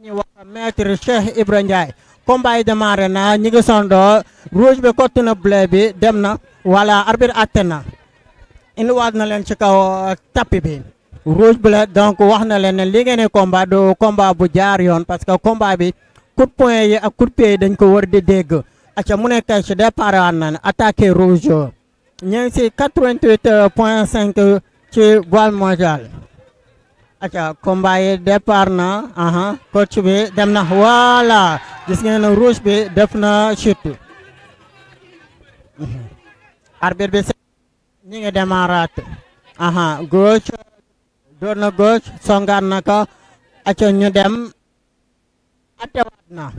ñuy wax maître Cheikh Ibra Ndiaye combat yi démarré na ñi ngi sondoo rouge bi kott na bleu bi dem na voilà arbitre atte na indiwaat na leen ci kaw tapis bi rouge bleu donc wax na leen ne li ngeen di combat du combat bu jaar yoon parce que combat bi coup de poing yi ak coup de pied yi dañ ko war di dégg acca mu nekk ci départ waan na attaqué rouge ñu ngi si 88 point 5 ci voile mondial acca combat yi départ na aha coach bi dem na voilà gis ngeen ne rouge bi def na chute arbitre bi ñi ngi démarraat aha gauche door na gauche songaat na ko acca ñu dem attewaat na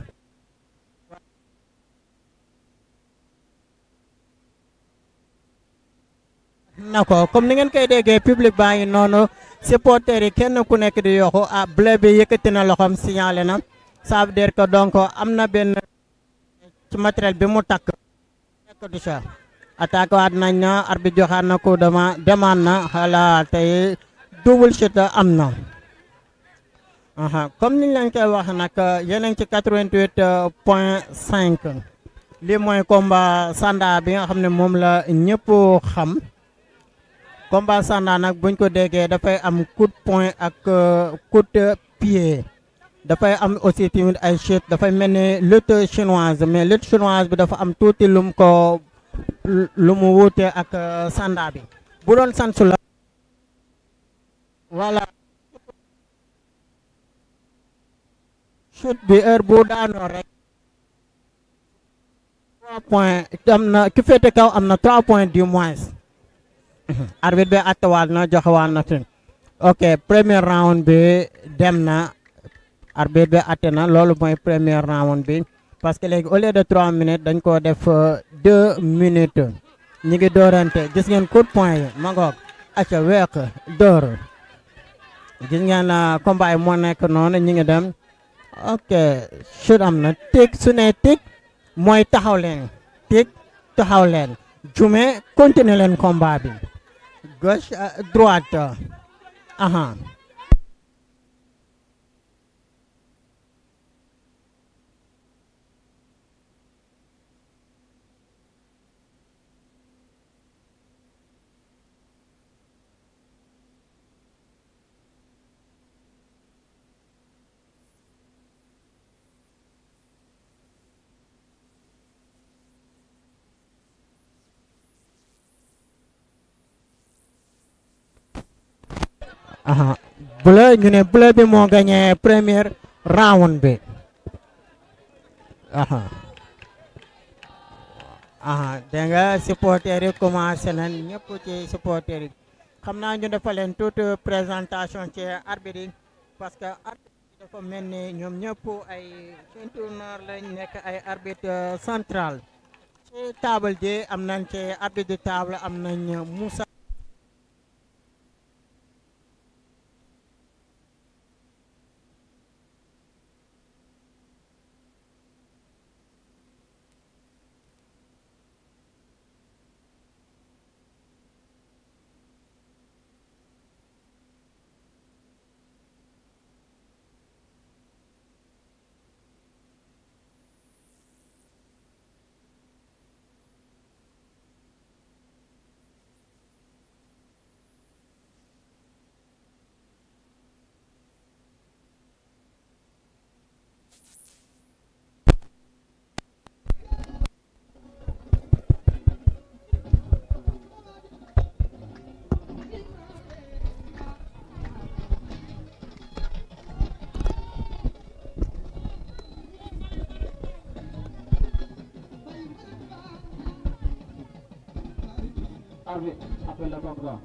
na ko comme ni ngeen koy déggee public baa ngi noonu supporters yi kenn ku nekk di yoxu ah bleu bi yëkkati na loxoom signalé na ça veut dire que donc am na benn ci matériel bi mu takk nekk du sa attaque waat nañ na arbitre joxaat na coup dema demande na xala tey double chute am na aha comme niñ leen koy wax nag yéen a ngi ci 88 point 5 lii mooy combat sanda bi nga xam ne moom la ñëpp xam combat sanda nag buñ ko déggee dafay am coup de poing ak coup de pied dafay am aussi tamit ay chute dafay mel ni lutte chinoise mais lutte chinoise bi dafa am tuuti lum ko lu mu wuute ak sanda bi bu doon sansu la voilà chute bi heure bu daanoo rek trois points am na ki féete kaw am na trois points du moins arbitre bi attewaat na joxewaat na fi ok premier round bi dem na arbitre bi atte na loolu mooy premier round bi parce que léegi au lieu de trois minutes dañ koo def deux minutes ñi ngi doorante gis ngeen coup de poing yi ma ngoog acca week door gis ngeen combat yi moo nekk noonu ñi ngi dem ok chute am na tig su ne tig mooy taxaw leen tig taxaw leen jume continuer leen combat bi gauche droite aha aha bleu ñu ne bleu bi moo gagné premier round bi aha aha dégg nga supporters yi commencé nañ ñëpp ci supporters yi xam naa ñu defal leen toute présentation ci arbitre yi parce que arbitre yi dafa mel ni ñoom ñëpp ay ceinture noire lañ nekk ay arbitre central ci table ji am nañ ci arbitre de table am nañ Moussa Arbitre, appelle le contrat.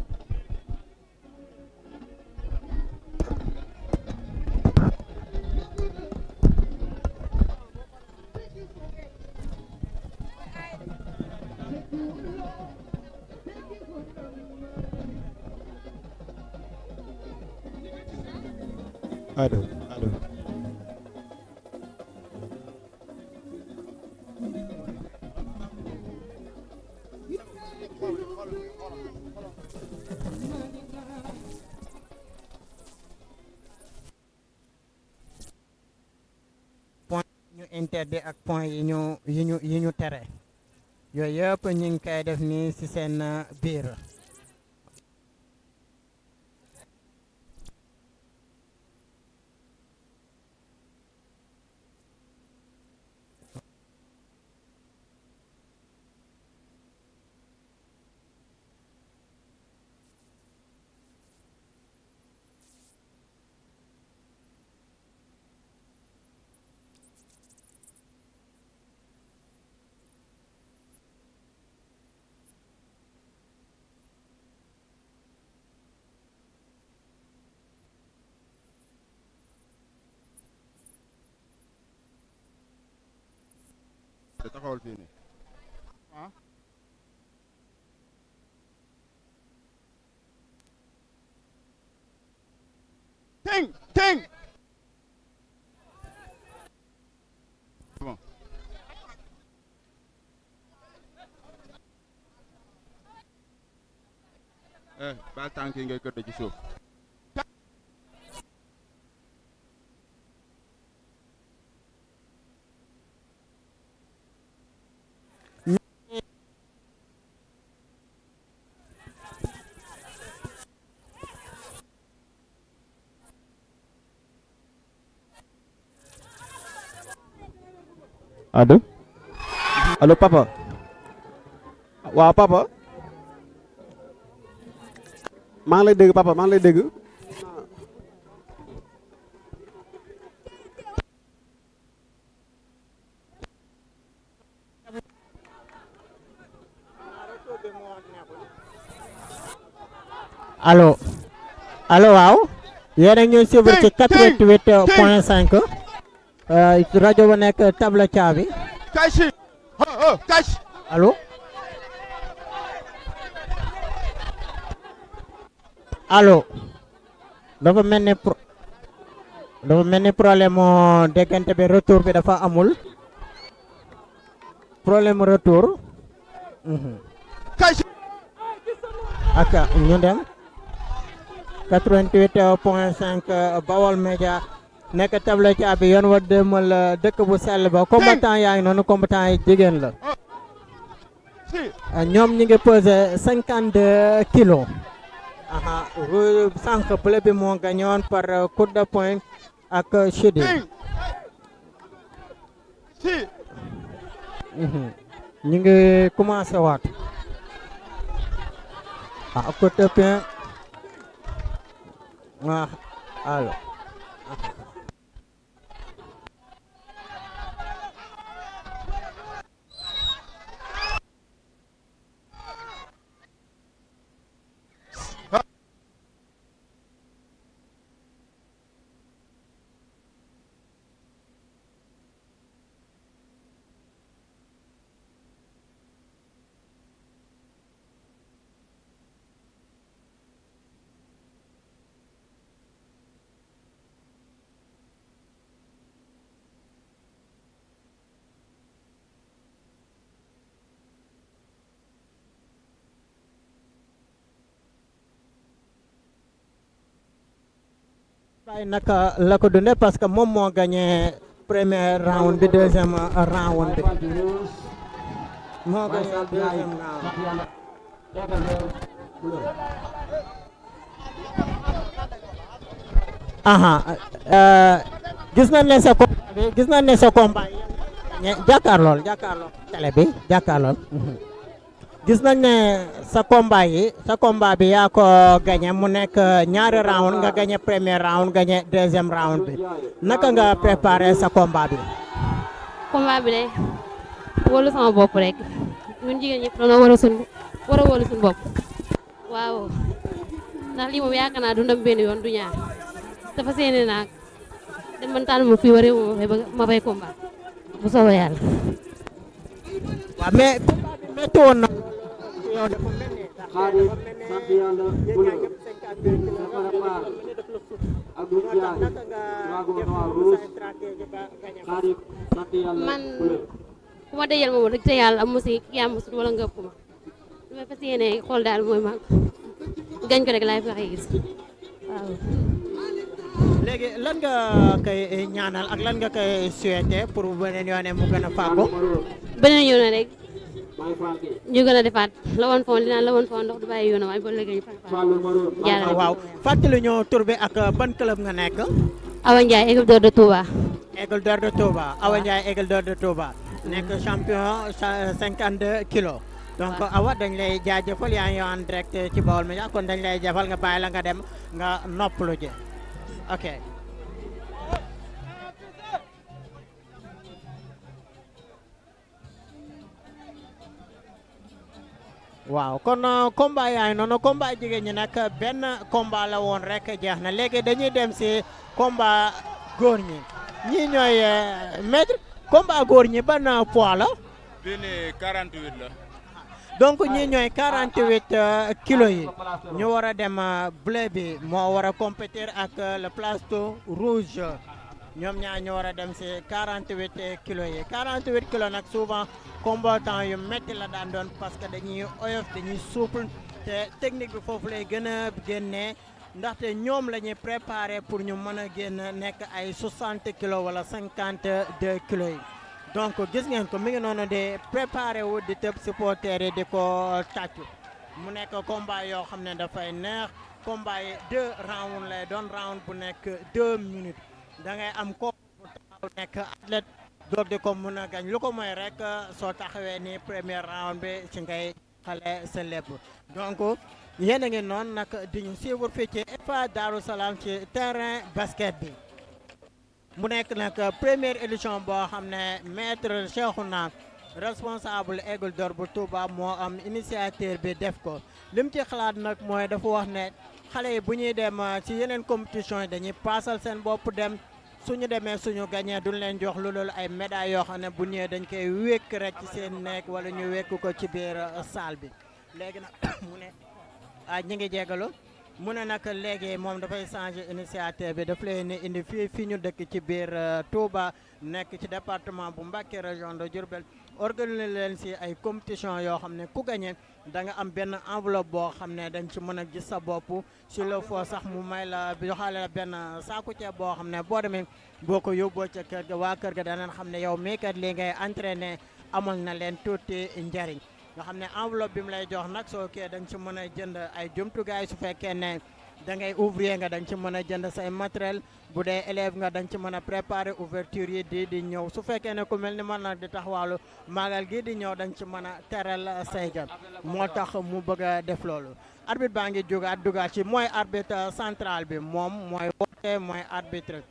allo allo interdit ak point yi ñu yi ñu yi ñu tere yooyu yëpp ñu ngi koy def nii ci seen uh, biir te taxawal fii nii ah ting ting bon eh baal tànk yi ngay këdd ci suuf allo allo papa waaw papa maa ngi lay dégg papa maa ngi lay dégg allo allo waaw yéen a ngi ñuy suivre ci 88 point 5 rajo ba nekk table caabi kaay si oh oh kaay si allo allo dafa mel ni pro dafa mel ni problème mu déggante bi retour bi dafa amul problème mu retour mhm. kaay si ak ñu dem 88 point 5 Bawol Média nekk table caabi yoon wa demal dëkk bu sell ba combattant yaa ngi noonu combattant yi jigéen la si ñoom ñi ngi pesé 52 kilos aha ru- sànq bleu bi moo gañoon par coup de poing ak chidi ting si ñu ngi commencé waat ah coup de poing ah allo Baye naka la ko dundee parce que moom moo gagné premier round bi deuxième round bi moo gagné deuxième round aha euh, gis nañ ne sa combat bi gis nañ ne sa combat yi ñe- jàkkaarlool jàkkaarlool télé bi jàkkaarlool mhm. gis nañ ne sa combat yi sa combat bi yaa ko gagné mu nekk ñaari round nga gagné premier round gagné deuxième round bi naka nga préparé sa combat bi combat bi de wóolu sama bopp rek ñun jigéen ñëpp dañoo war a sun war a wóolu suñu bopp waaw ndax lii moom yaakaar naa dundam benn yoon du ñaar dafa seene naag dem man tànn ma fii waree ma fay bëgg ma fay combat bu soobee yàlla waaw mais combat bi métti woon na yow dafa mel ni ndax dafa mel ni yéen ñaa ñëpp 52 kilos nga xam ne dafa mel ni daf la sut moo tax naka nga def say stratégie ba gagné ko man ku ma dajal moom rek te yàlla am ma si yaa ma sut wala nga ëpp ma li ma fas yéene xool daal mooy ma gañ ko rek laay fexe gis waaw léegi lan nga koy ñaanal ak lan nga koy souhaité pour beneen yoone mu gën a fàggu beneen yoon rek ñu gën a defaat la woon foon dinaa la woon foon ndox du bàyyi yoon waaye ba léegi ñu fàq jaarale waaw fàttali ñoo tur bi ak ban club nga nekk Awa Ndiaye équipe d'or de Touba Aigle d'Or de Touba Awa Ndiaye Aigle d'Or de Touba nekk champion sa- 52 kilos donc Waaw. Awa dañ lay jaajëfal yaa ngi en direct ci Baol Médias kon dañ lay jafal nga bàyyi la nga dem nga noppalu ji ok waaw kon uh, combat yaa ngi noonu combat jigéen ñi nag benn combat la woon rek jeex na léegi dañuy dem si combat góor ñi ñii ñooy uh, maître combat góor ñi ban uh, poids la bii nii 48 la. donc ñii ñooy 48 uh, kilos yi ñu war a dem uh, bleu bi moo war a compétir ak uh, le plateau rouge ñoom ñaar ñu war a dem si 48 kilos yi 48 kilos nag souvent combattant yu métti la daan doon parce que dañuy oyof dañuy souple te technique bi foofu lay gën a génnee ndaxte ñoom la ñuy préparé pour ñu mën a génn nekk ay 60 kilos wala 52 kilos yi donc gis ngeen ko mi ngi noonu di préparé wu di tëb supporter yi di ko tàccu mu nekk combat yoo xam ne dafay neex combat yi deux round lay doon round bu nekk deux minutes da ngay am ko bu taxaw nekk athlète doog di ko mën a gañ lu ko mooy rek soo taxawee ni premier round bi ci ngay xale sa lépp donc yéen a ngi noonu nag di ñu suivre fii ci EFA Darou Salaam ci terrain basket bi mu nekk nag première édition boo xam ne maître Cheikhouna responsable Aigle d'Or bu Touba moo am initiateur bi def ko lim ci xalaat nag mooy dafa wax ne xale yi bu ñuy dem ci yeneen compétition yi dañuy paasal seen bopp dem suñu demee suñu gagné duñ leen jox lu loolu ay médailles yoo xam ne bu ñëwee dañ koy wékk rek ci seen nekk wala ñu wékk ko ci biir salle bi léegi nag mu ne ah ñi ngi jégalu mu ne nag léegi moom dafay changer initiative bi daf leen indi fii fii ñu dëkk ci biir Touba nekk ci département bu Mbacké région de Diourbel organiser leen si ay compétition yoo xam ne ku gagné da nga am benn enveloppe boo xam ne dañ ci mën a gis sa bopp si le faut sax mu may la joxaale la benn saaku ceeb boo xam ne boo demee boo ko yóbboo ca kër ga waa kër ga danañ xam ne yow mii kat lii ngay entraîné amal na leen tuuti njariñ nga xam ne enveloppe bi mu lay jox nag soo kee da nga ci mën a jënd ay jumtukaay su fekkee ne da ngay ouvrier nga da nga ci mën a jënd say matériel bu dee élève nga da nga ci mën a préparer ouverture yi di di ñëw su fekkee ne ku mel ni man nag di taxawaalu maagal gi di ñëw da nga ci mën a teral say gan moo tax mu bëgg a def loolu arbitre baa ngi jógaat dugaat ci mooy arbitre central bi moom mooy woote mooy arbitre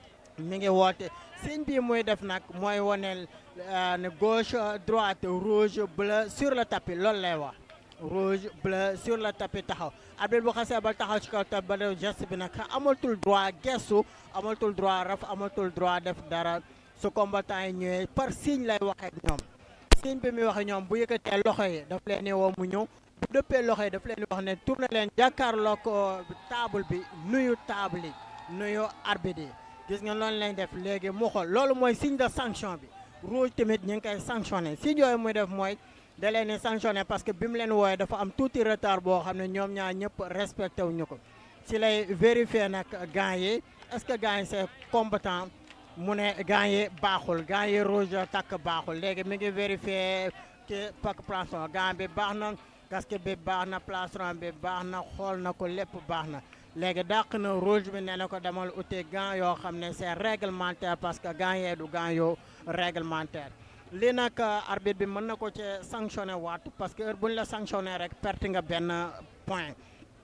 mi ngi woote signe bi muy def nag mooy woneel ne gauche droite rouge bleu sur le tapis loolu lay wax rouge bleu sur le tapis taxaw arbitre bu xasee ba taxaw ci kaw tapis ba def geste bi nag amatul droit gestu amatul droit raf amatul droit def dara su combattant yi ñëwee par signe lay waxee ak ñoom signe bi muy waxee ñoom bu yëkkatee loxo yi daf leen di woo mu ñëw bu dëppee loxo yi daf leen di wax ne tourné leen jàkkaarloo ko table bi nuyu table yi nuyu arbitre yi gis nga loolu lañ def léegi mu xool loolu mooy signe de sanction bi rouge tamit ñu ngi koy sanctionné signe yooyu muy def mooy da leen di sanctionné parce que bi mu leen wooyee dafa am tuuti retard boo xam ne ñoom ñaar ñëpp respecté wuñu ko si lay vérifier nag gants yi est-ce que gants yi c'est combattant mu ne gants yi baaxul gants yi rouge takk baaxul léegi mi ngi vérifier ci pak plastron gants bi baax na casque bi baax na plastron bi baax na xool na ko lépp baax na léegi dàq na rouge bi nee na ko demal uti gants yoo xam ne c'est réglementaire parce que gants yee du gants yoo réglementaire lii nag arbitre bi mën na ko ci sanctionné waat parce que heure bu ñu la sanctionné rek perte nga benn point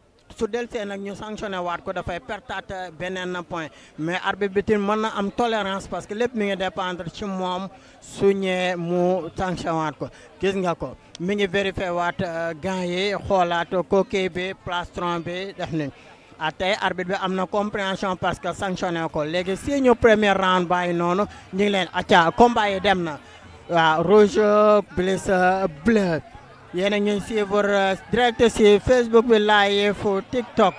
su delsee nag ñu sanctionné waat ko dafay pertaat beneen point mais arbitre bi tamit mën na am tolérance parce que lépp mi ngi dépendre ci moom su ñëwee mu sanctionné waat ko gis nga ko mi ngi vérifié waat gants yi xoolaat coquille bi plastron bi def ni ah tey arbitre bi am na compréhension parce que sanctionné ko léegi si ñu premier round bàyyi noonu ñu ngi leen acca combat yi dem na waaw rouge plus bleu yéen a ngi suivre direct si Facebook bi live TikTok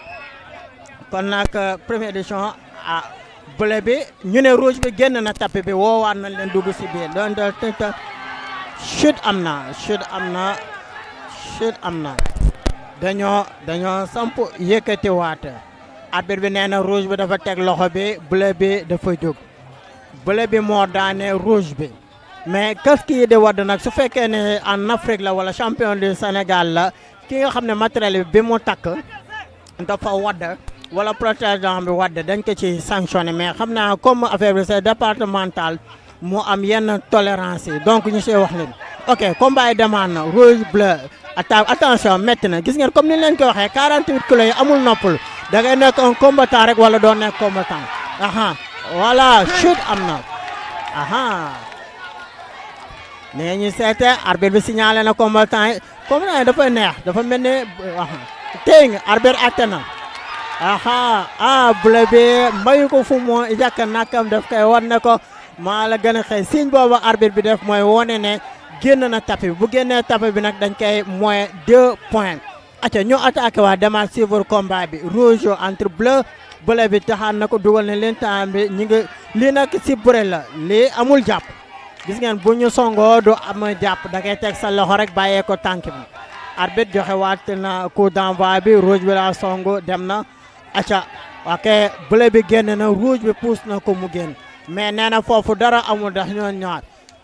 kon nag première édition ah bleu bi ñu ne rouge bi génn na tapis bi woowaat nañ leen dugg si biir doon doon TikTok chute am na chute am na chute am na dañoo dañoo samp yëkkati waat arbitre bi nee na rouge bi dafa teg loxo bi bleu bi dafa jóg bleu bi moo daane rouge bi mais casque yi di wadd nag su fekkee ne en Afrique la wala champion du Sénégal la ki nga xam ne matériel bi bi mu takk dafa wadd wala protégeant bi wadd dañ ko ci sanctionné mais xam naa comme affaire bi c'est départemental mu am yenn tolérance yi donc ñu see wax leen ok combat yi demande na rouge bleu atta attention métti na gis ngeen comme ni leen ko waxee 48 kilos yi amul noppal da ngay nekk un combattant rek wala doo nekk combattant aha voilà chute am na aha nee ñu seete arbitre bi signalé na combattant yi combattant yi dafa neex dafa mel ni aha tey nga arbitre atte na aha ah bleu bi mayu ko fu mu yàq nakam daf koy wan ne ko maa la gën a xëy signe boobu arbitre bi def mooy wone ne génn na tapis bi bu génnee tapis bi nag dañ koy moins deux points acca ñu attaqué waa demaat suivre combat bi rouge entre bleu bleu bi taxaan na ko dugal ne leen temps bi ñi ngi lii nag si bëre la lii amul jàpp gis ngeen bu ñu songoo du am jàpp da ngay teg sa loxo rek bàyyee ko tànk bi arbitre joxe waat na coup d'envoi bi rouge bi la songu dem na acca ok bleu bi génn na rouge bi pousse na ko mu génn mais nee na foofu dara amul ndax ñoon ñaar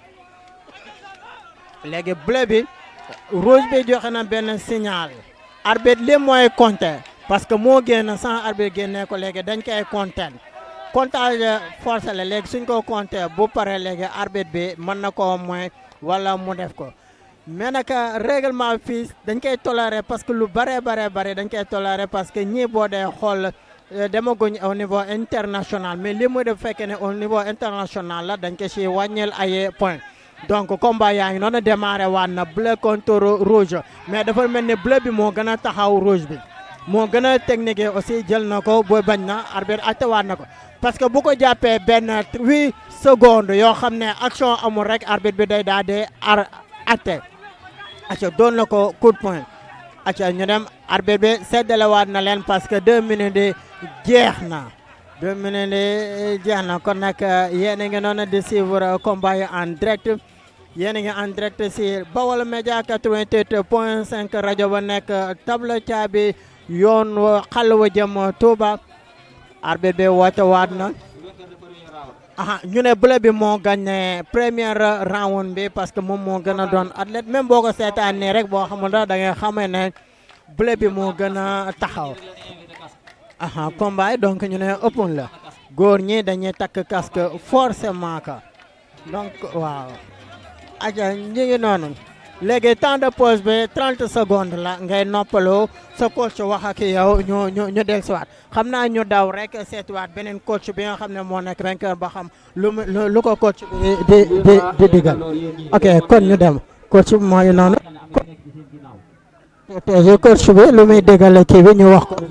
léegi bleu bi rouge bi joxe na benn signal arbitre li mooy compter parce que moo génn sans arbitre génnee ko léegi dañ koy compter comptage force la léegi suñ ko compter bu pare léegi arbitre bi mën na koo mooy wala mu def ko mais nag règlement fii dañ koy tolérer parce que lu bare bare bare dañ koy tolérer parce que ñii boo dee xool demaguñ au niveau international mais li muy def fekkee ne au niveau international la dañ ko si wàññil ay point donc combat yaa ngi noonu démarré waat na bleu contre rouge mais dafa mel ni bleu bi moo gën a taxaw rouge bi moo gën a technique aussi jël na ko booy bañ na arbitre attewaat na ko parce que bu ko jàppee benn huit secondes yoo xam ne action amul rek arbitre bi day daal di ar atte acca doon na ko coup de poing acca ñu dem arbitre bi seddalewaat na leen parce que deux minutes yi jeex na deux minutes yi jeex na kon nag yéen a ngi noonu di suivre combat yi en direct yéen a ngi en direct si Bawol Média 88 point 5 rajo ba nekk table caabi yoon xal wa jëm Touba arbitre bi woote waat na aha ñu ne bleu bi moo gagné première round bi parce que moom moo gën a doon athlète même boo ko seetaanee rek boo xamul da ngay xamee ne bleu bi moo gën a taxaw aha combat yi donc ñu ne ëppoon la góor ñi dañuy takk casque forcément ka donc waaw aja ñi ngi noonu léegi temps de pause bi 30 secondes la ngay noppaloo sa coach wax ak yow ñu ñu ñu dellusiwaat xam naa ñu daw rek seetiwaat beneen coach bi nga xam ne moo nekk vainqueur ba xam lu mu lu ko coach bi di di di digal ok kon ñu dem coach bi mooy noonu. protéger coach bi lu muy digal kii bi ñu wax ko.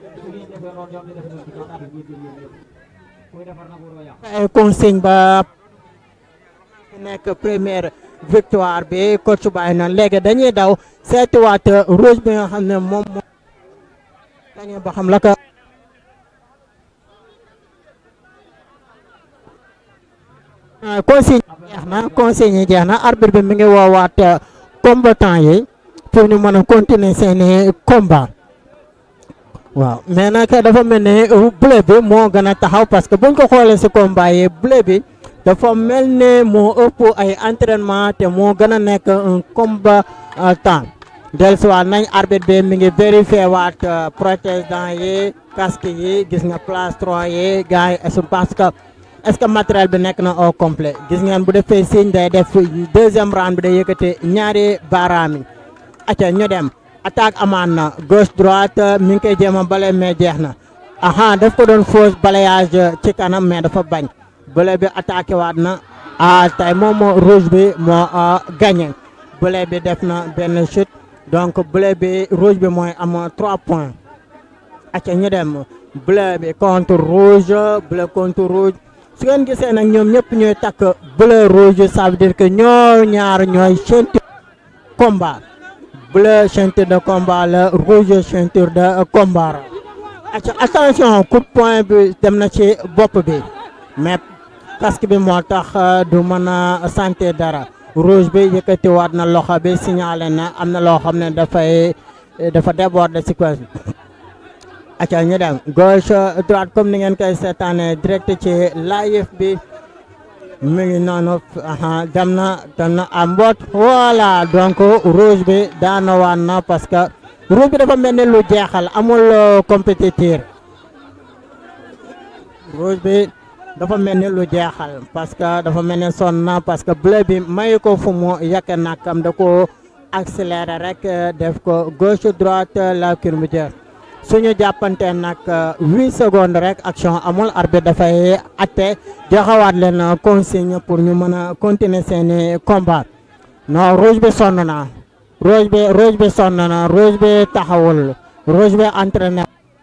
ay consigne ba nekk première. victoire bi coach bàyyi na léegi dañuy daw seetiwaat rouge bi nga xam ne moom moo dañuy ba xam la ko consigne jeex na consigne yi jeex na arbitre bi mi ngi woowaat combattant yi pour ñu mën a continuer seeni combat waaw mais nag dafa mel ne bleu bi moo gën a taxaw parce que buñ ko xoolee si combat yi bleu bi dafa mel ne moo ëpp ay entraînement te moo gën a nekk un combattant dellusiwaat nañ arbitre bi mi ngi vérifié waat protège-dents yi casque yi gis nga plastron yi gars yi est parce que est-ce que matériel bi nekk na au complet gis ngeen bu defee signe day def deuxième round bi day yëkkati ñaari baaraam yi acca ñu dem attaque amaan na gauche droite mi ngi koy jéem a bale mais jeex na aha daf ko doon fausse balayage ci kanam mais dafa bañ bleu bi attaqué waat na ah tey moom moo rouge bi moo gagné bleu bi def na benn chute donc bleu bi rouge bi mooy am 3 points. acca ñu dem bleu bi contre rouge bleu contre rouge su ngeen gisee nag ñoom ñëpp ñooy takk bleu rouge ça veut dire que ñoo ñaar ñooy ceinture combat bleu ceinture de combat la rouge ceinture de combat la. acca attention coup de poing bi dem na ci bopp bi mais. casque bi moo tax du mën a santé dara rouge bi yëkkatiwaat na loxo bi signalé na am na loo xam ne dafay dafa déborder séquence bi acca ñu dem gauche droite comme ni ngeen koy seetaane direct ci live bi mi ngi noonu aha dem na dem na à mboot voilà donc rouge bi daana waan na parce que rouge bi dafa mel ni lu jeexal amul compétiteur rouge bi dafa mel ni lu jeexal parce que dafa mel ni sonn na parce que bleu bi mayu ko fu mu yàq nakam da ko accéléré rek def ko gauche droite la curvature suñu jàppante nag huit secondes rek action amul arbitre dafay atte joxawaat leen consigne pour ñu mën a continuer seeni combat non rouge bi sonn na rouge bi rouge bi sonn na rouge bi taxawul rouge bi entraîné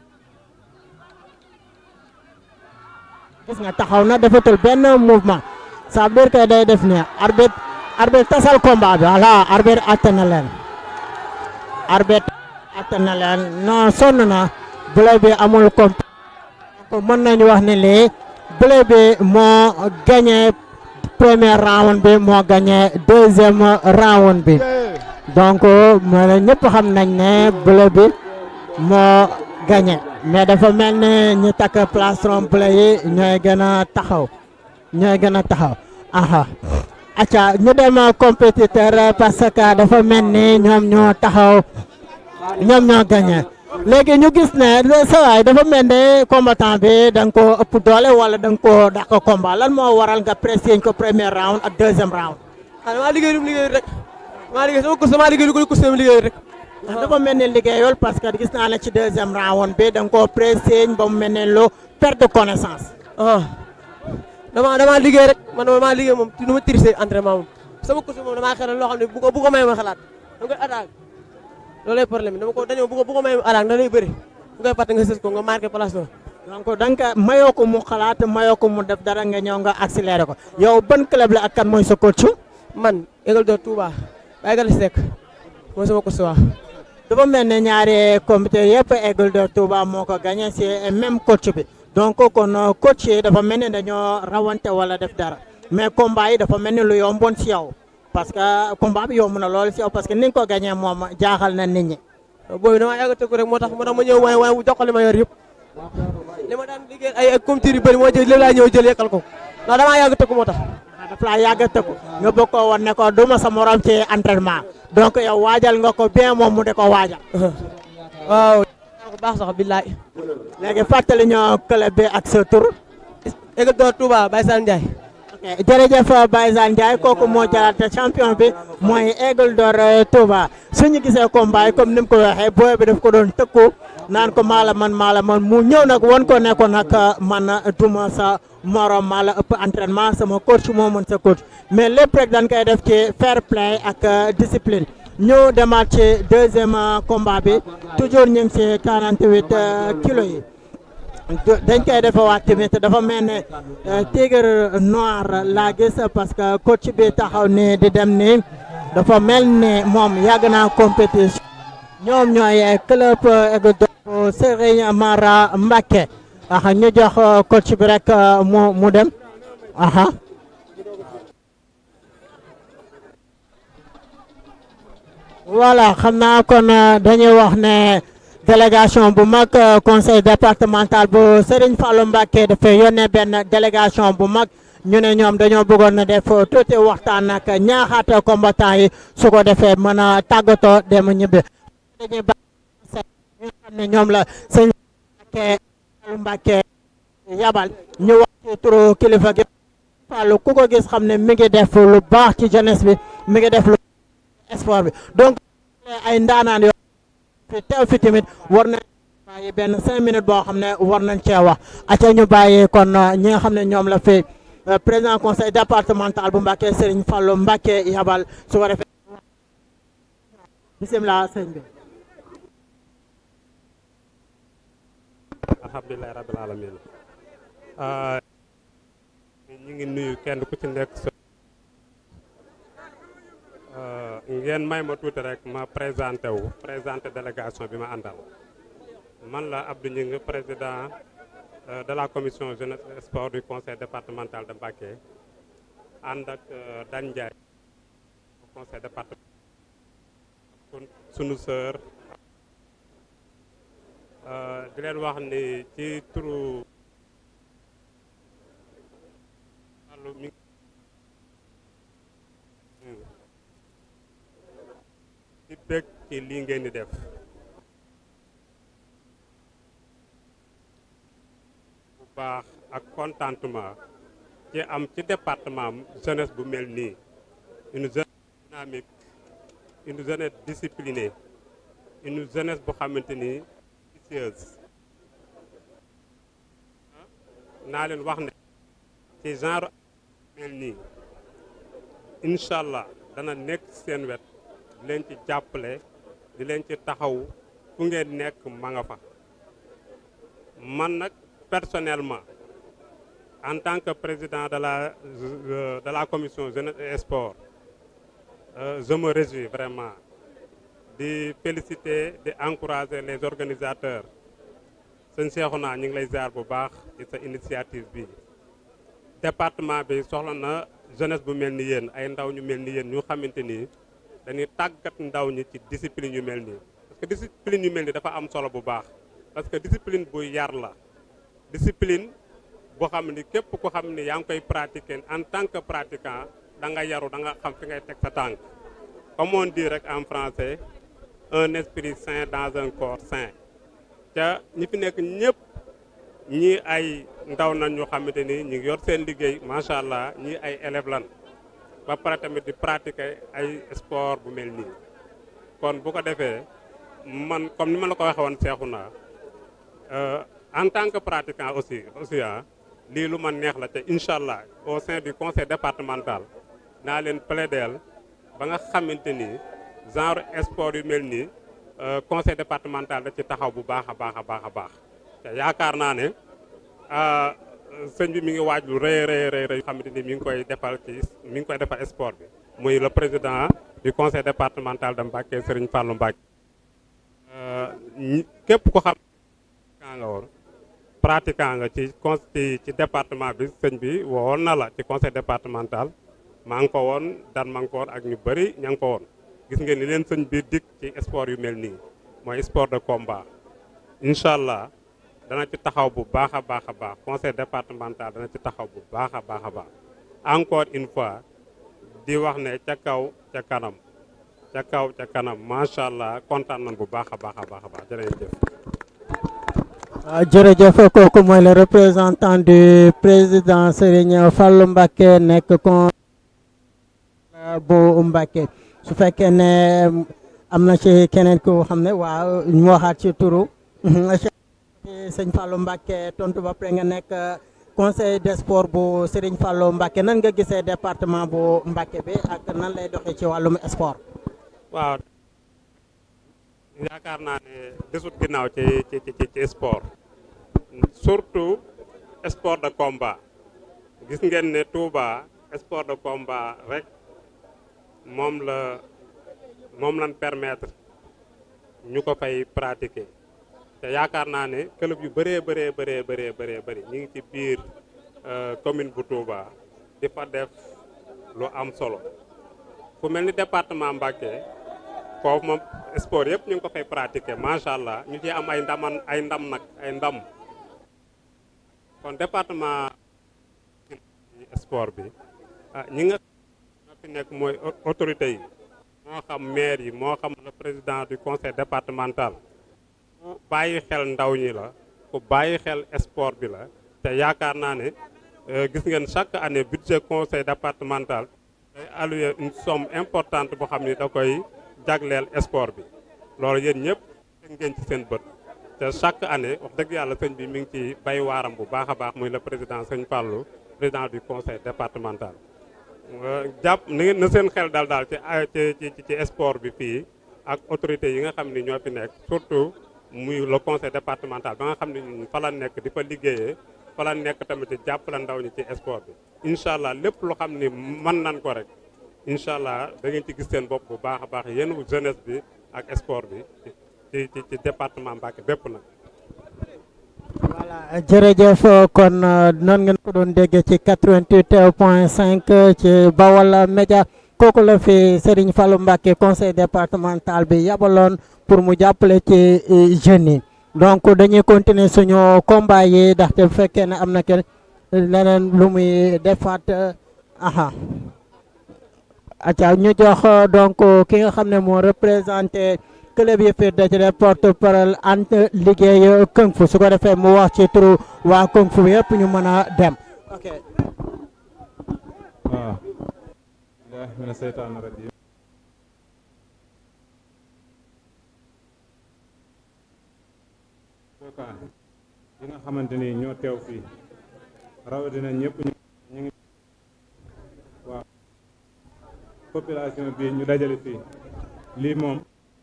gis nga taxaw na defatul benn mouvement ça veut dire que day def ni arbitre arbitre tasal combat bi voilà arbitre atte na leen arbitre atte na leen non sonn na bleu bi amul comp mën nañu wax ne lii bleu bi moo gagné premier round bi moo gagné deuxième round bi donc mooy ñëpp xam nañ ne bleu bi moo gagné mais dafa mel ne ñi takk plastron bleu yi ñooy gën a taxaw ñooy gën a taxaw aha acca ñu dem compétiteur parce que dafa mel ni ñoom ñoo taxaw ñoom ñoo gagné léegi ñu gis ne sa waay dafa mel ne combattant bi da nga koo ëpp doole wala da nga koo dàq combat lan moo waral nga pressé ko premier round ak deuxième round. ah damaa liggéey lu mu liggéey rek damaa liggéey sama course damaa liggéey lu ko course sama liggéey rek. dafa mel ni liggéeyul parce que gis naa ne ci deuxième round bi da nga koo pressé ba mu mel ne lu perte de connaissance. ah damaa damaa liggéey rek man damaa liggéey moom nu ma tirisee entraînement moom sama course moom damaa xelal loo xam ne bu ko bu ko may ma xalaat da nga koy attaque loolu lay problème dama ko dañoo bu ko bu ko may ma attaque da lay bëri bu koy fàtte nga sës ko nga marqué place ba. donc da nga ko mayoo ko mu xalaat mayoo ko mu def dara nga ñëw nga accéléré ko yow ban club la ak kan mooy sa coach. man École de Touba Baye Gala Seck mooy sama course waa. dafa mel ne ñaari comité yëpp École de Touba moo ko gagné si même coach bi donc kon coach yi dafa mel ni dañoo rawante wala def dara mais combat yi dafa mel ni lu yomboon si yow parce que combat bi yomb na lool si yow parce que ni nga ko gagné moom jaaxal na nit ñi. booy damaa yàgg a tëgg rek moo tax moo tax ma ñëw waaye waaye jox ko li ma yor yëpp li ma daan liggéey ay ay comité yu bëri moo jël lépp laa ñëw jël yekkal ko ndax damaa yàgg a tëgg moo tax. daf laa yàgg a tëgg nga bëgg koo woon ne ko du ma sa morom ci entraînement donc yow waajal nga ko bien moom mu de ko waajal. waaw. bu baax sax billaay. léegi fàttali ñoo club bi ak sa tur. École de Touba Baye Sane Ndiaye. ok jërëjëf Baye Sane Ndiaye kooku moo jëlaat champion bi mooy Aigle d'Or Touba suñu gisee combat yi comme ni mu ko waxee booy bi daf ko doon tëkku naan ko maala man maala man mu ñëw nag won ko ne ko nag man duma sa morom maa la ëpp entraînement sama coach moo mën sa coach mais lépp rek dañ koy def ci fair play ak discipline ñu demaat ci deuxième combat bi toujours ñu ngi ci 48 kilos yi. dañ koy defewaat tamit dafa mel ne tigre noir laa gis parce que coach bi taxaw ni di dem ni dafa mel ne moom yàgg naa compétition ñoom ñooy club Aigle d'Or Serigne Mara Mbacké aha ñu jox coach bi rek mu mu dem aha voilà xam naa kon dañuy wax ne délégation bu mag conseil départemental bu Serigne Fallou Mbacké dafay yónnee benn délégation bu mag ñu ne ñoom dañoo bëggoon na def tuuti waxtaan ak ñaaxaat combattant yi su ko defee mën a tàggatoo dem ñibbi. dañuy bàyyi ñu xam ne ñoom la sëñ Mbacké Fallou Mbacké yabal ñu wax ci turu kilifa gi Fallou ku ko gis xam ne mi ngi def lu baax ci jeunesse bi mi ngi def lu sport bi donc ay ndaanaan yoo fi teew fi tamit war nañ bàyyi benn cinq minutes boo xam ne war nañ cee wax aca ñu bàyyi kon ñi nga xam ne ñoom la fi président conseil départemental bu Mbacké Serigne Fallou Mbacké yabal su ko defee bisimilah sëñ bi alhamdulilahi rabbil alamin ñu ngi nuyu kenn ku ci nekk sa ngeen may ma tuuti rek ma présenté wu présenté délégation bi ma àndal man la Abdou Gningue président de la commission jeunesse et sport du conseil départemental de Mbacké ànd ak Dan Ndiaye conseil départemental sunu sœur di leen wax ni ci turu wàllu mi ci bëgg ci lii ngeen di def bu baax ak contentement ci am ci département am jeunesse bu mel nii une jeunesse dynamique une jeunesse disciplinée une jeunesse bu xamante ni ambitieuse naa leen wax ne ci genre mel nii incha allah dana nekk seen wet di leen ci jàppale di leen ci taxaw fu ngeen nekk ma nga fa man nag personnellement en tant que président de la de la commission jeunesse et sport je me réjouis vraiment di féliciter di encourager les organisateurs sëñ Cheikhouna ñu ngi lay ziar bu baax ci sa initiative bi département bi soxla na jeunesse bu mel ni yéen ay ndaw ñu mel ni yéen ñu xamante ni dañuy tàggat ndaw ñi ci discipline yu mel nii parce que discipline yu mel nii dafa am solo bu baax parce que discipline bu yar la discipline boo xam ni képp ko xam ni yaa ngi koy pratiquer en tant que pratiquant da nga yaru da nga xam fi ngay teg sa tànk comme on dit rek en français un esprit sain dans un corps sain ca ñi fi nekk ñëpp ñii ay ndaw nañ ñu xamante ni ñu ngi yor seen liggéey macha allah ñii ay élèves lan ba pare tamit di pratiquer ay sport bu mel nii kon bu ko defee man comme ni ma la ko waxee woon seexu naa en tant que pratiquant aussi aussi ah lii lu ma neex la te incha allah au sein du conseil départemental naa leen plaideel ba nga xamante ni genre sport yu mel nii conseil départemental da ci taxaw bu baax a baax a baax a baax te yaakaar naa ne sëñ bi mi ngi waaj lu rëy rëy rëy rëy xamante ni mi ngi koy defal ci mi ngi koy defal sport bi muy le président du conseil départemental de Mbacké Serigne Fallou Mbacké képp ko xam kaa nga woon pratiquant nga ci con ci département bi sëñ bi woon na la ci conseil départemental maa ngi ko woon daan maa ngi ko woon ak ñu bëri ña ngi ko woon gis ngeen ni leen sëñ bi dikk ci sport yu mel nii mooy sport de combat incha allah dana ci taxaw bu baax a baax a baax conseil départemental dana ci taxaw bu baax a baax a baax encore une fois di wax ne ca kaw ca kanam ca kaw ca kanam macha allah kontaan nañ bu baax a baax a baax a baax jërëjëf. jërëjëf kooku mooy le représentant du président Serigne Fallou Mbacké nekk kon bu Mbacké su fekkee ne am na ci keneen ku xam ne waaw ñu waxaat ci turu sëñ Fallou Mbacké tontu ba pare nga nekk conseil des sports bu Serigne Fallou Mbacké nan nga gisee département bu Mbacké bi ak nan lay doxee ci wàllum sport. waaw yaakaar naa ne desut ginnaaw ci ci ci ci sport surtout sport de combat gis ngeen ne Touba sport de combat rek moom la moom lañ permettre ñu ko fay pratiquer te yaakaar naa ne club yu bëree bëree bëree bëree bëree bëri ñu ngi ci biir commune bu Touba di fa def lu am solo fu mel ni département Mbacké foofu moom sport yëpp ñu ngi ko fay pratiquer macha allah ñu ci am ay ndaman ay ndam nag ay ndam kon département sport bi ah ñi nga ñoo fi nekk mooy autorité yi moo xam maire yi moo xam le président du conseil départemental ku bàyyi xel ndaw ñi la ku bàyyi xel sport bi la te yaakaar naa ne gis ngeen chaque année budget conseil départemental day allouer une somme importante boo xam ni da koy jagleel sport bi loolu yéen ñëpp teg ngeen ci seen bët te chaque année wax dëgg yàlla sëñ bi mi ngi ci bay waaram bu baax a baax muy le président sëñ Fallou président du conseil départemental jàpp na seen xel daal daal ci ci ci sport bi fii ak autorités yi nga xam ni ñoo fi nekk surtout muy le conseil départemental ba nga xam ne ñun fa la nekk di fa liggéeyee fa la nekk tamit di jàppale ndaw ñi ci sport bi incha allah lépp lu xam ni mën nan ko rek incha allah da ngeen ci gis seen bopp bu baax a baax yéen jeunesse bi ak sport bi ci ci ci département Mbacké bépp nag. voilà jërëjëf kon noonu ngeen ko doon déggee ci 88 point 5 ci Bawal Média kooku la fi Serigne Fallou Mbacké conseil départemental bi yabaloon pour mu jàppale ci jeunes yi donc dañuy continuer suñu combat yi ndaxte bu fekkee ne am na kenn leneen lu muy defaat aha acca ñu jox donc ki nga xam ne moo représenté club yi fi dajale porte parole ant liggéey kung fu su ko defee mu wax ci turu waa kung fu yëpp ñu mën a dem ok waaw billahi mina seytaani rajim kookaan yi nga xamante ni ñoo teew fii rawatina ñëpp ñu ñu ngi waaw population bi ñu dajale fii lii moom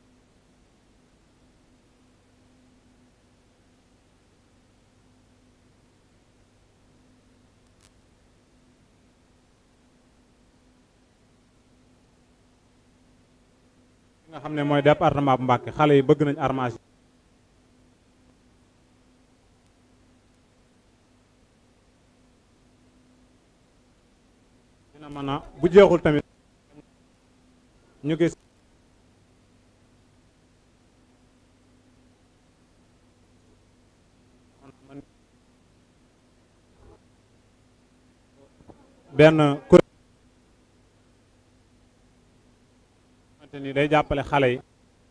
nga xam ne mooy département bu Mbacké xale yi bëgg nañ armage dina mën a bu jeexul tamit ñu gis benn kuréel xamante ni day jàppale xale yi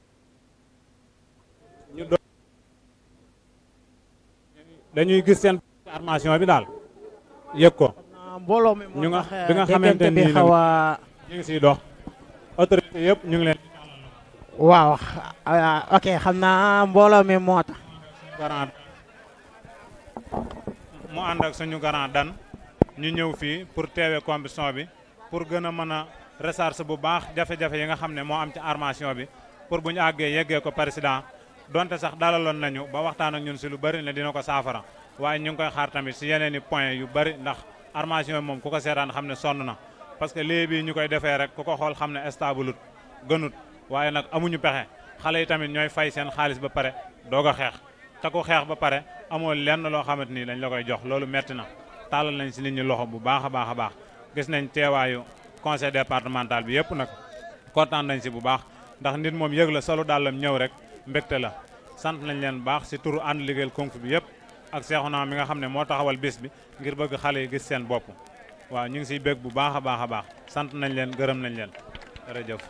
ñu doon dañuy gis seen armation bi daal yëg ko mbooloo mi ñu nga bi nga xamante bi ni xaw a ñu ngi siy dox autorité yëpp ñu ngi leen waaw ah, ok xam naa mbooloo mi moo tax garant mu ànd ak suñu garant dan ñu ñëw fii pour teewee compétition bi pour gën a mën a recherche bu baax jafe-jafe yi nga xam ne moo am ci armation bi pour bu ñu àggee yeggee ko président donte sax dalaloon nañu ba waxtaan ak ñun si lu bëri ne dina ko saafara waaye ñu ngi koy xaar tamit si yeneen i point yu bëri ndax armation bi moom ku ko seetaan xam ne sonn na parce que léegi bii ñu koy defee rek ku ko xool xam ne stabulut gënut waaye nag amuñu pexe xale yi tamit ñooy fay seen xaalis ba pare doog a xeex te ku xeex ba pare amoo lenn loo xamante ni dañ la koy jox loolu metti na tàllal nañ si nit ñi loxo bu baax a baax a baax gis nañ teewaayu conseil départemental bi yëpp nag kontaan nañ si bu baax ndax nit moom yëg la solo dàllam ñëw rek mbégte la sant nañ leen bu baax si turu ànd liggéeyal kung fu bi yëpp ak Seexuna mi nga xam ne moo taxawal bis bi ngir bëgg xale yi gis seen bopp waaw ñu ngi siy bég bu baax a baax a baax sant nañ leen gërëm nañ leen jërëjëf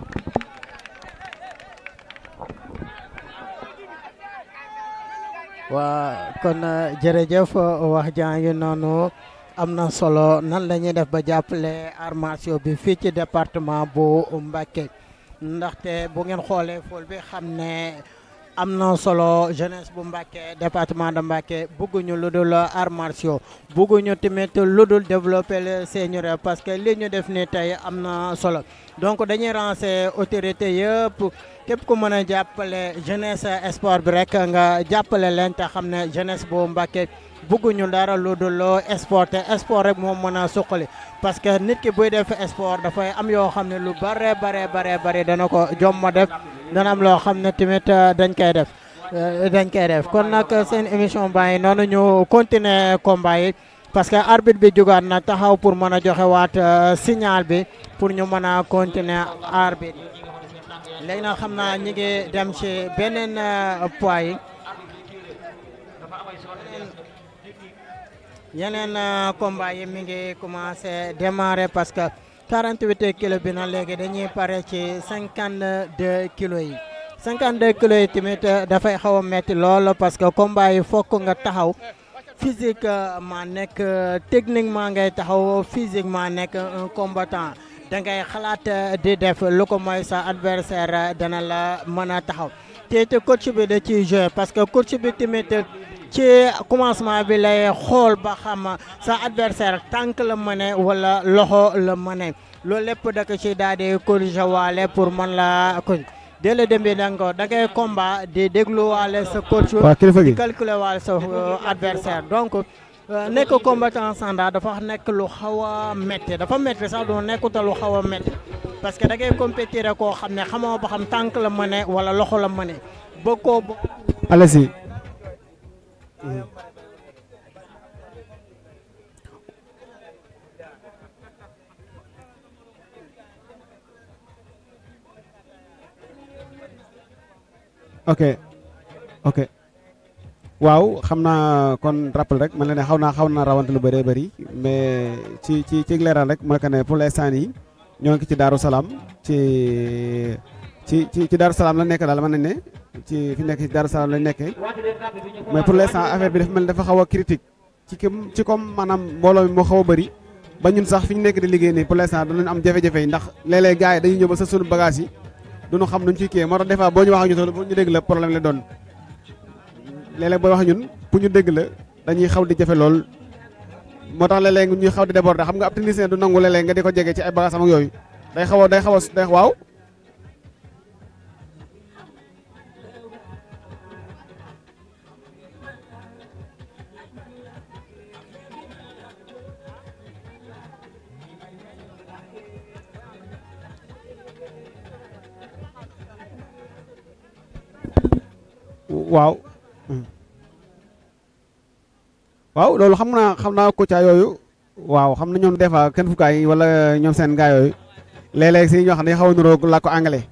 waa kon jërëjëf wax jaa ngi noonu am na solo nan la ñuy def ba jàppale armation bi fii ci département bu Mbacké ndaxte bu ngeen xoolee fool bi xam ne am na solo jeunesse bu Mbacké département de Mbacké bëgguñu lu dul armation bëgguñu tamit lu dul développer le seigneur parce que li ñu def ni tey am na solo donc dañuy lancer autorité yëpp képp ku mën a jàppale jeunesse sport bi rek nga jàppale leen te xam ne jeunesse bu Mbacké bëgguñu dara lu dul sport te sport rek moom mën a suqali parce que nit ki buy def sport dafay am yoo xam ne lu bare bare bare bare dana ko jomma def dana am loo xam ne tamit dañ koy def dañ koy def kon nag seen émission baa ngi noonu ñu continuer combat yi parce que arbitre bi jugaat na taxaw pour mën a joxe waat signal bi pour ñu mën a continuer arbitre léegi nag xam naa ñi ngi dem ci beneen poids yi yeneen combat yi mi ngi commencé démarrer parce que 48 kilos bi na léegi dañuy pare ci 52 kilos yi 52 kilos yi tamit dafay xaw a metti lool parce que combat yi fokk nga taxaw physiquement nekk techniquement ngay taxaw physiquement nekk un combattant da ngay xalaat di def lu ko mooy sa adversaire dana la mën a taxaw te te coach bi da ciy jouer parce que coach bi tamit ci commencement bi lay xool ba xam sa adversaire tànk la mëne wala loxo la mëne loolu lépp da ko ci daal di corriger waale pour mën la ko dès le début da nga da ngay combat di dégluwaale sa coach waa kilifa gi di calculer waale sa adversaire donc nekk combattant standard dafa nekk lu xaw a métti dafa métti sax doo nekkuta lu xaw a métti parce que da ngay compétir koo xam ne xamoo ba xam tànk la mëne wala loxo la mëne ba koo allez-y ok ok waaw xam naa kon rappel rek man la ne xaw naa xaw naa rawante lu bëree bëri mais ci ci ci leeral rek mooy que ne pour l'instant yi ñoo ngi ci Daaru Salaam ci ci ci ci Daaru Salaam la nekk daal mën nañ ne ci fi nekk ci Daaru Salaam lañ nekkee mais pour l'instant affaire bi dafa mel dafa xaw a critique ci kim ci comme maanaam mbooloo mi moo xaw a bëri ba ñun sax fi ñu nekk di liggéey nii pour l'instant danañ am jafe-jafe yi ndax léeg-léeg gars yi dañuy ñëw ba sa sunu bagage yi duñu xam nuñ ciy kii moo tax des fois boo ñu wax ak ñu toll ñu dégg la problème la doon léeg-léeg booy wax ñun pour ñu dégg la dañuy xaw di jafe lool moo tax léeg-léeg ñuy xaw di déborder xam nga ab technicien du nangu léeg-léeg nga di ko jege ci ay bagages am ak yooyu day xaw a day xaw a day waaw. waaw. waaw loolu xam naa xam naa Kouthia yooyu waaw xam na ñoom des fois kenn fukkaay yi wala ñoom seen gaa yooyu léeg-léeg si ñoo xam ne xaw a niróo làkku anglais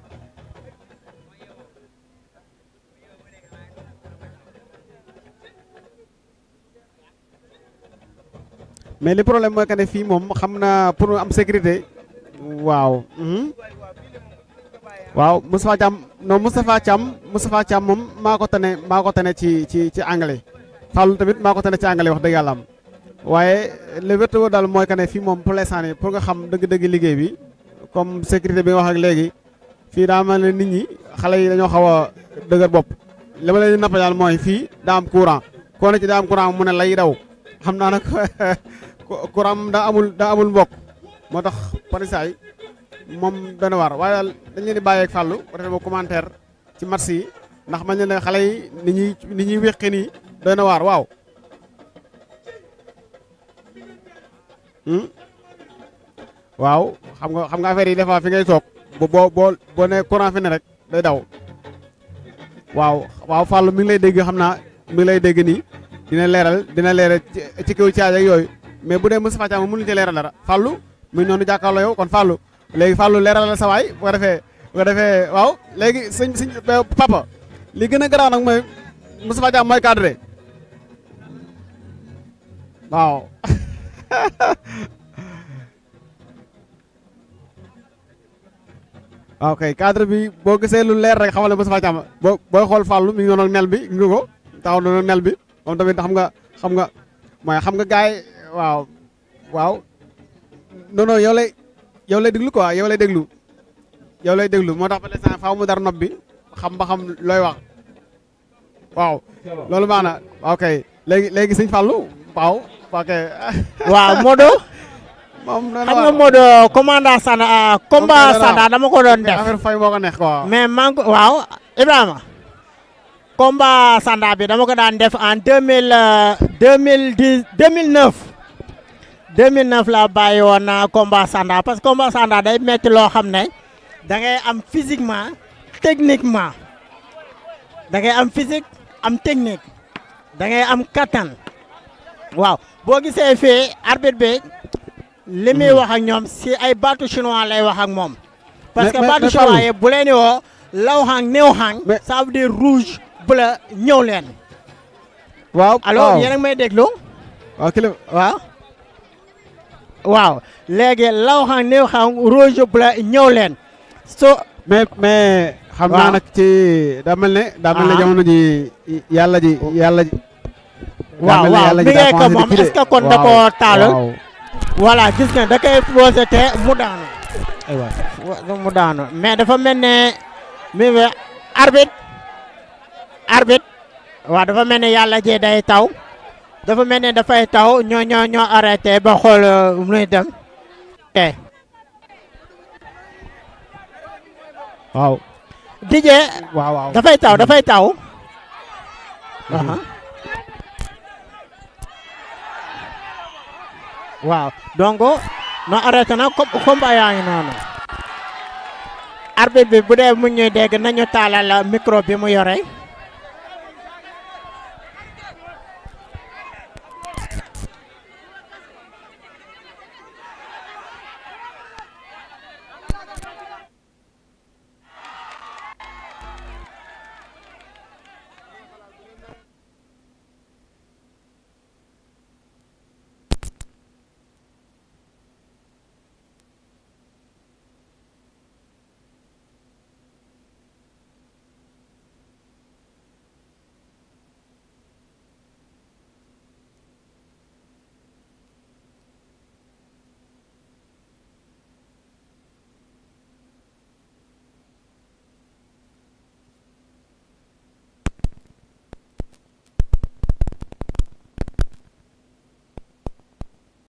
mais li problème mooy que ne fii moom xam naa pour am sécurité waaw. waaw Moustapha Thiam non Moustapha Thiam Moustapha Thiam moom maa ko tane maa ko tane ci ci ci anglais. Fallou tamit maa ko tane ci anglais wax dëgg yàlla am waaye le wér woo daal mooy que ne fii moom pour l'instant nii pour nga xam dëgg-dëgg liggéey bi comme sécurité bi nga wax ak léegi fii daa mel ne nit ñi xale yi dañoo xaw a dëgër bopp li ma leen di nappa daal mooy fii daa am courant koo ne ci daa am courant mu ne lay daw xam naa nag courant daa amul daa amul mbokk moo tax parisaay moom dana war waaye daal dañ leen di bàyyeeg Fallou bu defee ma commentaire ci match yi ndax man ne xale yi ni ñuy ni ñuy wéqi nii doy na waar waaw waaw xam nga xam nga affaire yi des fois fi ngay toog boo boo boo ne courant fi ne rek day daw waaw waaw Fallou mi ngi lay dégg xam naa mi ngi lay dégg nii dina leeral dina leeral ci kaw caaj ak yooyu mais bu dee Moustapha Thiam mënuñu ci leeral dara Fallou mi ngi noonu jàkkaarloo yow kon Fallou léegi Fallou leeral la sa waay bu ko defee bu ko defee waaw léegi sëñ sëñ papa li gën a garaaw nag mooy Moustapha Thiam mooy cadre waaw ok cadre bi boo gisee lu leer rek xamal ne Moustapha Thiam boo booy xool Fallou mi ngi noonu nel bi ngi ko taxaw noonu nel bi moom tamit xam nga xam nga mooy xam nga gaay waaw waaw non non yow lay yow lay déglu quoi yow lay déglu yow lay déglu moo tax ba l'instant faaw mu dar nopp bi xam ba xam looy wax waaw loolu baax na ok léegi léegi sëñ Fallou waaw ok. waaw Modo. moom xam nga Modo commandant Sanda combat Sanda dama ko doon def. affaire fay moo ko neex quoi. mais man ko waaw Ibrahima. combat Sanda bi dama ko daan def en deux mille deux mille dix deux mille neuf. 2009 laa bàyyi woon combat Sanda parce que combat Sanda day metti loo xam ne da ngay am physiquement techniquement da ngay am physique am technique da ngay am kattan waaw boo gisee fii arbitre bi li muy wax ak ñoom si ay baatu chinois lay wax ak moom. parce que baatu chinois yi bu leen woo law xang néew xang ça veut dire rouge bleu ñëw leen. waaw alors yéen a ngi may déglu. waaw kilifa waaw. waaw léegi law xam néew xam rouge bleu ñëw leen so mais mais xam naa nag ci daa mel ne daa mel ne jamono ji yàlla ji yàlla ji waaw waaw mi ngay ko moom est-ce que kon da koo taalal voilà gis nga da koy posé te mu daanu aywa mu daanu mais dafa mel ne mi ngi arbitre arbitre waaw dafa mel ne yàlla ji day taw dafa mel ne dafay taw ñoo ñoo ñoo arrêté ba xool muy dem te waaw DJ waaw waaw dafay taw dafay taw waaw donc no arrêté na combat yaa ngi noonu arbitre bi bu dee mu ñuy dégg nañu taalal micro bi mu yore